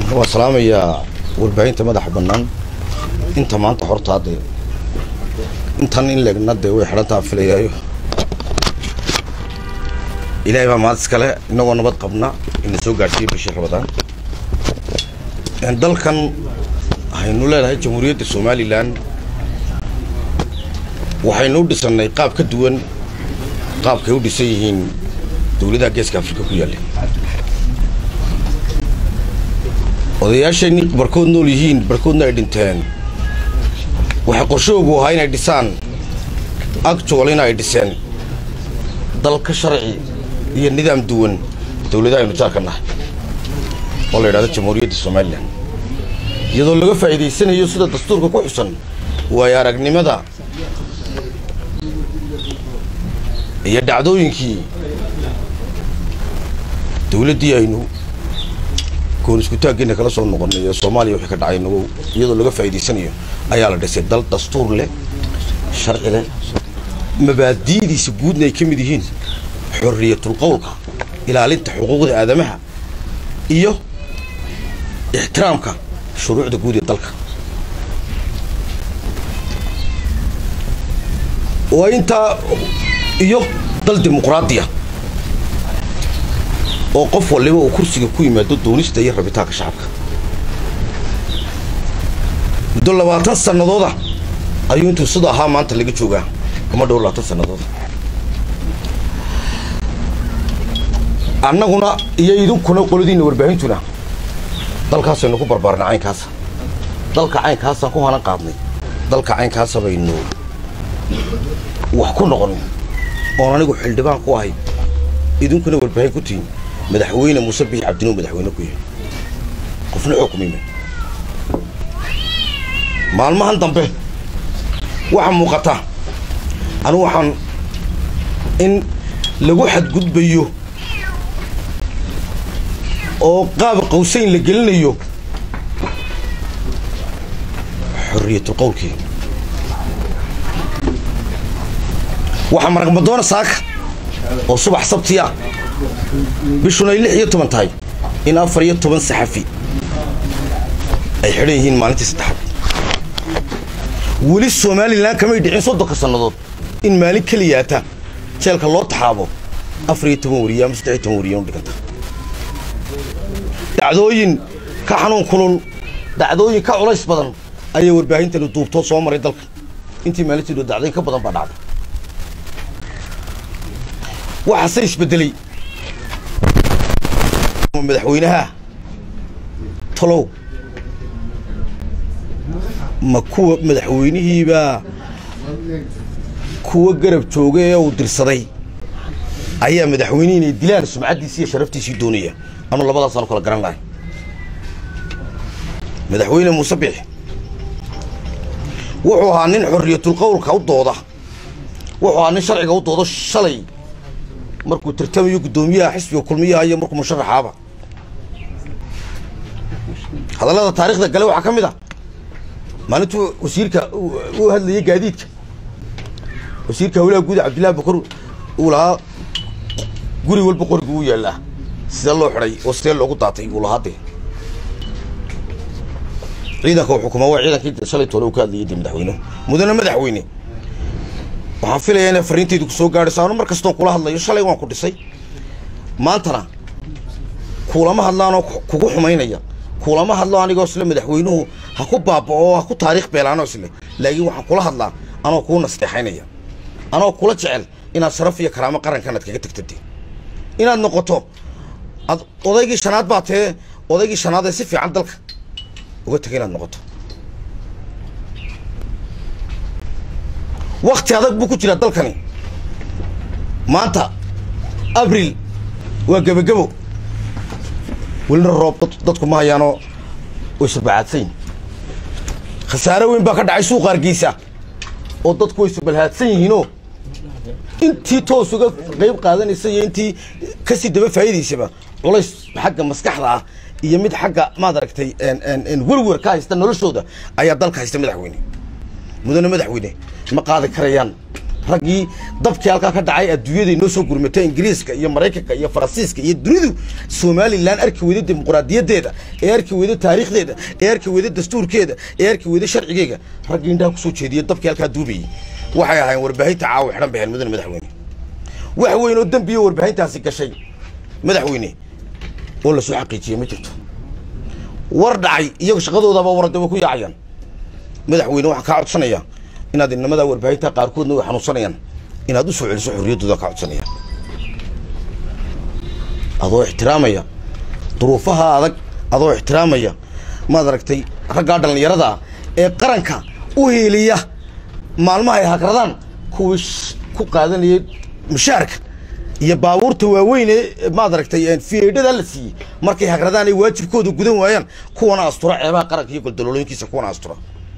waa salaamayaa warbaahinta madaxa bannaan inta maanta horta hadde intan in leegna dee way xidhantaa filayaayo ilaahay baa maad iskale inagoo nabad qabna ina soo gaadhsiiya bishii rabadaan dalkan waxaynu leedahay jamhuuriyadda somalilan waxaynu u dhisannay qaab ka duwan qaabkay u dhisan yihiin dowladaha geeska afrika ku yaalla odayaashayni barkood nool yihiin barkoodna ay dhinteen waxay qorshoogu ahaa inay dhisaan actualina ay dhiseen dalka sharci iyo nidaam duwan dowladaha aynu jaarka nahay oo la yidhahdo jamhuuriyadda somalilan iyadoo laga faa'iidaysanayo sida dastuurka ku xusan waayo aragnimada iyo dhacdooyinkii dowladdii aynu goon iskutaaggeena kala soo noqonay ee soomaaliya wixii ka dhacay nagu iyadoo laga faa'iidaysanayo ayaa la dhisay dal dastuur leh sharci leh mabaadi'diisa guudna ay ka mid yihiin xorriyatul qowlka ilaalinta xuquuqda aadamaha iyo ixtiraamka shuruucda guud ee dalka waa intaa iyo dal dimuqraadiya oo qof waliba uu kursiga ku yimaado doonista iyo rabitaanka shacabka muddo labaatan sannadooda ayuu intuu sida ahaa maanta laga joogaa ama dhow labaatan sannadooda annaguna iyo idinkuna qoladiinna warbaahintuna dalkaasaynu ku barbaarnay caynkaasa dalka caynkaasaan ku hanan qaadnay dalka caynkaasa baynu wax ku noqon oon anigu xildhibaan ku ahay idinkuna warbaahin ku tihin madaxweyne muuse bixi cabdinuu madaxweyne ku yahay qofna xukumayma maalmahan dambe waxaa muuqata anigu waxaan in lagu xadgudbayo oo qaab qawsayn la gelinayo xorriyatul qowlkii waxaa maragmadoona saaka oo subax sabtiya bishuna ay lix iyo toban tahay in afar iyo toban saxafi ay xidhan yihiin maalintii saddexaad weli somalilan kamay dhicin soddonka sannadood in maalin keliyaata jeelka loo taxaabo afar iyo toban wariye ama saddex iyo toban wariye u dhiganta dhacdooyin ka xanuun kulul dhacdooyin ka culays badan ayaa warbaahintani duubtoo soo maray dalka intii maalintiidu dacdayn ka badan baa dhacday waxaase isbedelay madaxweynaha talow ma kuwa madaxweynihiibaa kuwa garab jooga ee uu dirsaday ayaa madaxweynihi inay dilaan sumcaddiisii iyo sharaftiisii doonaya anu labadaasaan kala garan lahay madaxweyne muuse bixi wuxuu ahaa nin xorriyatul qowlka u dooda wuxuu ahaa nin sharciga u doodo shalay markuu tartamayo guddoomiyaha xisbiga kulmiyaha iyo markuu musharaxaaba hadallada taarikhda gale waxaa ka mid a maalintuu wasiirka u hadlayay gaadiidka wasiirka hawlaha guud cabdillahi bakar uu lahaa guri walba qorigu u yaallaa sidee loo xidhay oo sidee loogu daatay uu lahaa dee ciidanka uu xukumaa waa ciidankii shalay toole uu ka hadlayay dee madaxweynuhu mudane madaxweyne waxaan filayaa inay fariintaydu ku soo gaadhayso anu mar kastoon kula hadlayo shalay waan ku dhisay maantana kuulama hadlaanoo kugu xumaynaya kuulama hadlo anigoo isle madaxweynuhu ha ku baaba'o ha ku taariikh beelaanoo isle laakiin waxaan kula hadlaa anoo kuu nasteexaynaya anoo kula jecel inaad sharaf iyo karaamo qarankan aad kaga tagtade inaad noqoto ad odaygii shanaad baa tee odaygii shanaad ee si fiican dalka uga tegay inaad noqoto wakti adag buu ku jiraa dalkani maanta abril waa gebagebo welina roob dadku ma hayaanoo way surbacaadsanyihin khasaare weyn baa ka dhacay suuqa hargeysa oo dadku way surbalhaadsan yihiinoo intii toos uga qayb qaadanaysa iyo intii kasii daba faa'iidaysaba culays xagga maskaxda ah iyo mid xagga maad aragtay werwer ka haysta noloshooda ayaa dalka haysta madaxweyne mudane madaxweyne ma qaadi karayaan raggii dabkii halkaa ka dhacay adduunyada inoo soo gurmatay ingiriiska iyo maraykanka iyo faransiiska iyo dunidu somalilan arki weyda dimuqraadiyaddeeda ee arki weyda taariikhdeeda ee arki weyda dastuurkeeda ee arki weyda sharcigeega raggii indhaha kusoo jeediya dabkii halkaa duubayay waxay ahaayeen warbaahinta caawa xidhan bay ahayn mudane madaxweyne wax weyn oo dembiyo warbaahintaasi gashay madaxweyne oo la soo xaqiijiyey ma jirto war dhacay iyago shaqadoodaba warade way ku yaacayaan madaxweyne waxaan kaa codsanayaa inaad inamadaa warbaahinta qaarkoodna way xanuunsanayaan inaad u soo celiso xorriyaddooda kaa codsanaya adoo ixtiraamaya duruufaha adag adoo ixtiraamaya maad aragtay raggaa dhallinyarada ah ee qaranka u hiiliya maalmaha ay hagradaan kuwii ku qaadanayay mushaarka iyo baabuurta waaweyn ee maad aragtay fiedhada la siiyey markay hagradaan ay waajibkooda gudan waayaan kuwana astura ceebaha qaranka iyo goldaloolooyinkiisa kuwana astura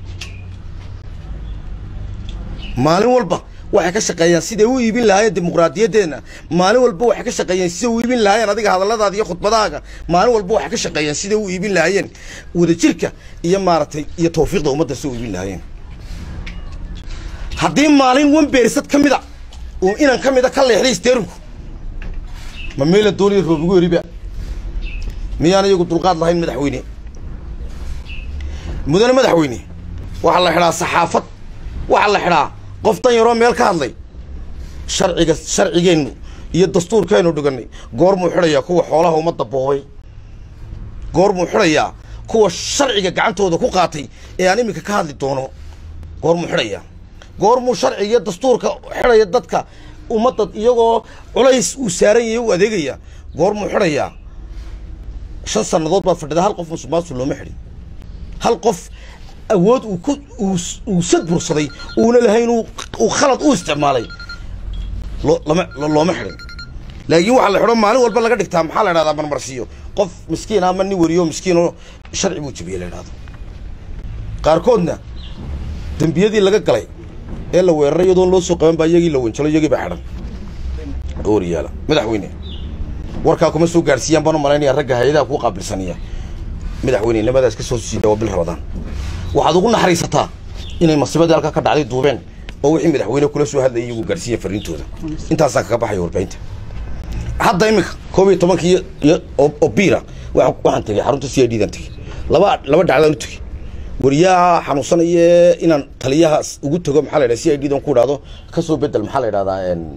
maalin walba waxay ka shaqeeyaan siday u iibin lahaayeen dimuqraadiyaddeena maalin walba waxay ka shaqeeyeen siday u iibin lahaayeen adiga hadalladaada iyo khudbadahaaga maalin walba waxay ka shaqeeyeen siday u iibin lahaayeen wadajirka iyo maaragtay iyo tawfiiqda ummadda siday u iibin lahaayeen haddii maalin wambeersad ka mid a uu inan ka mid a ka leexday isteerinku ma meela dooliya roobigu eriba miyaan iyagu dulqaad lahayn madaxweyne mudane madaxweyne waxaa la xidhaa saxaafad waxaa la xidhaa qof dan yaroo meel ka hadlay sharciga sharcigeennu iyo dastuurkeennu dhigannay goormuu xidhayaa kuwa xoolaha ummadda boobay goormuu xidhayaa kuwa sharciga gacantooda ku qaatay ee aan iminka ka hadli doono goormuu xidhayaa goormuu sharciga iyo dastuurka xidhaya dadka ummadda iyagoo culays uu saaran yahay u adeegaya goormuu xidhayaa shan sannadood baad fadhida hal qof musuqmaasuq looma xidhin hal qof awood uu ku uu sad bursaday uuna lahayn uu khalad u isticmaalay loo lama looma xidhin laakiin waxaa la xidho maalin walba laga dhigtaa maxaa la idhahdaa marmarsiiyo qof miskiin ama nin weriyo miskiin oo sharci buu jebiyey la idhahdo qaarkoodna dembiyadii laga galay ee la weeraray iyadoon loo soo qaban baa iyagii la wenjalo iyagii baa xidhan ooryaala madaxweyne warkaa kuma soo gaarsiiyaan baan u malaynaya ragga hay-adaha kuu qaabilsanaya madaxweyne nimadaas ka soo siida waa bil rabadaan waxaad ugu naxariisataa inay masiibadii halkaa ka dhacday duubeen oo wixii madaxweyne kula soo hadlayay iyagu gaarsiiya fariintooda intaasaan kaga baxaya warbaahinta hadda iminka koob iyo tobankii iyo oo biira waxaan tegey xarunta c i d dan tegey laba laba dhacdaan u tegey wariyaha xanuunsanaya inaan taliyahaas ugu tago maxaa la yidhaha c i d dan ku idhahdo kasoo bedel maxaa la yidhahdaa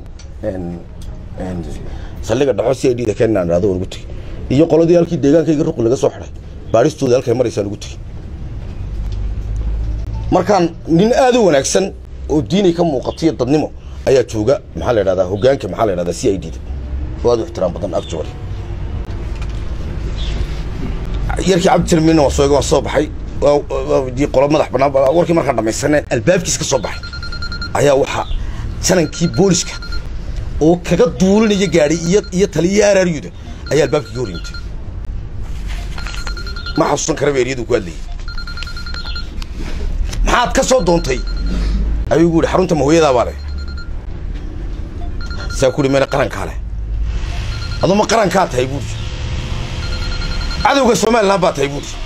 saldhiga dhaxo c i d da keen inaan idhahdo waan ugu tegey iyo qoladii halkii deegaankayga ruqi laga soo xidhay baadhistooda halkay maraysaan ugu tegey markaan nin aada u wanaagsan oo diinay ka muuqato iyo dadnimo ayaa jooga maxaa la yidhahdaa hoggaanka maxaa la yidhahdaa c i d da oo aad u ixtiraam badan afjoori yarkii cabdijalmiinna waa soo waa soo baxay dii qolo madax bannaan warkii markaan dhamaysaneen albaabkiis ka soo baxay ayaa waxaa janankii booliska oo kaga duulinaya gaadhay iyo iyo taliya araaryuda ayaa albaabkii ka hor yimtay ma xasuusan karaba eryadu ku hadlayay maxaad ka soo doontay ayuu gu yihi xarunta mahooyadaa baa leh saa ku uhi mena qarankaa leh adoo ma qarankaa tahay buuri cadowga somalilan baa tahay buuri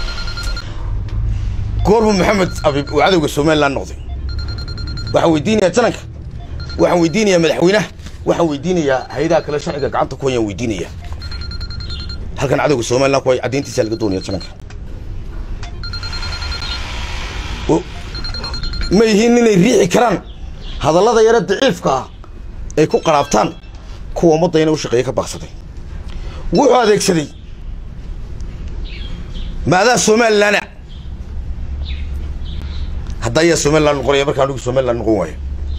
goormu maxamed abib uu cadowga somalilan noqday waxaan weydiinayaa jananka waxaan weydiinayaa madaxweynaha waxaan weydiinayaa hay-adaha kale sharciga gacanta ku hayaan weydiinayaa halkan cadowga somalilan ku hay caddayntiisaa laga doonaya jananka ma yihiin inay riixi karaan hadallada yare daciifka ah ay ku qaraabtaan kuwa ummadda ina u shaqeeya ka baaqsaday wuxuu adeegsaday maadaa somalilana hadda ayaa somalilan noqonaya markaa anigu somalilan noqon waayo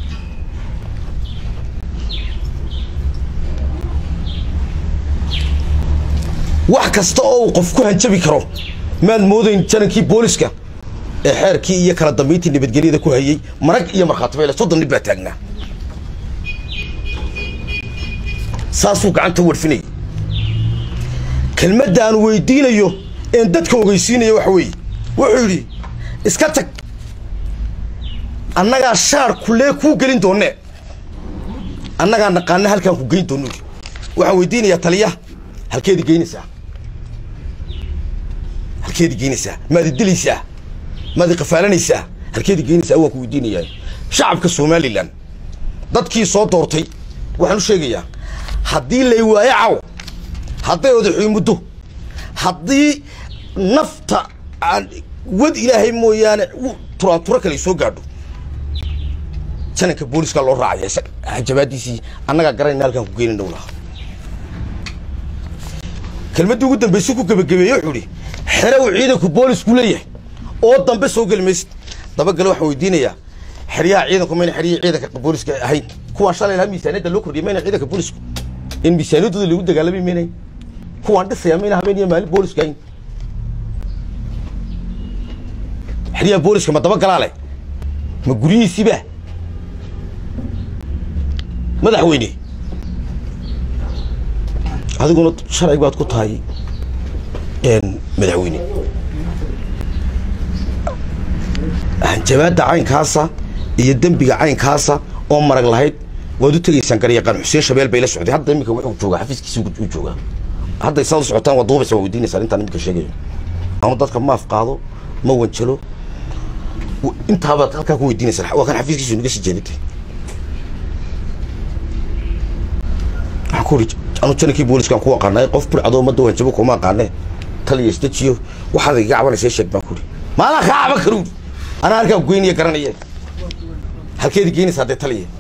wax kasta oo uu qof ku hanjabi karo maad moodayn janankii booliska ee xeerkii iyo kala dambayntii nabadgelyada ku hayey marag iyo markhaatiba soddon nin baa taagnaa saasuu gacanta warfinayay kelmadda aan weydiinayo een dadka ogeysiinaya waxa weeye wuxuu yidhi iska tag annagaa shaar kulee kuu gelin doonee annagaa naqaana halkaan ku geyn doono waxaan weydiinayaa taliyaha halkeedi geynaysaa halkeedi geynaysaa maadi dilaysaa maadi qafaalanaysaa halkeedi geynaysaa waan ku weydiinayaa shacabka somalilan dadkii soo doortay waxaan u sheegayaa haddii lay waayo caw hadday odaxuy muddo haddii nafta aan wad ilaahay mooyaane turaanturo kale soo gaadho jananka booliska loo raacaya hajabaadiisii annagaa garanayna halkaan ku geenin dhow lahaa kelmaddii ugu dambaysi ku gebagabeeye wuxuu ihi xere uu ciidanku boolisku leeyahay oo dambe soo geli maysid dabagale waxaan weydiinayaa xeryaha ciidanku mayna xeryihii ciidanka booliska ahayn kuwaan shalay lahaa miisaaniyadda loo kordhiyay mayna ciidanka boolisku in miisaaniyaddooda lagu dagaalamay maynay kuwaan dhisaya mayna habeen iyo maalin booliska ahayn xeryaha booliska ma dabagalaa leh ma guryihiisiiba madaxweyne adiguna sharci baad ku tahay madaxweyne hanjabaadda caynkaasa iyo dembiga caynkaasa oo marag lahayd waad u tegaysaan garyaqaan xuseen shabeel bay la socday hadda iminka wuxuu joogaa xafiiskiisa u joogaa hadday saad u socotaan waad duubaysa waa weydiinaysaan intaan iminka sheegayo ama dadka maaf qaado ma wanjalo intaabaad halkaa ku weydiinaysaan waa kan xafiiskiisu naga sii jeedintay waxaan ku uri anu janankii booliskaan ku aqaanay qof burcadoo ummadda wanjabo kuma aqaane taliya isdejiyo waxaad iga cabanaysa sheeg baan ku uri maadaa kaa caban karuuri anaa halkaa goynaya garanaya halkeedi geynaysaa dee taliya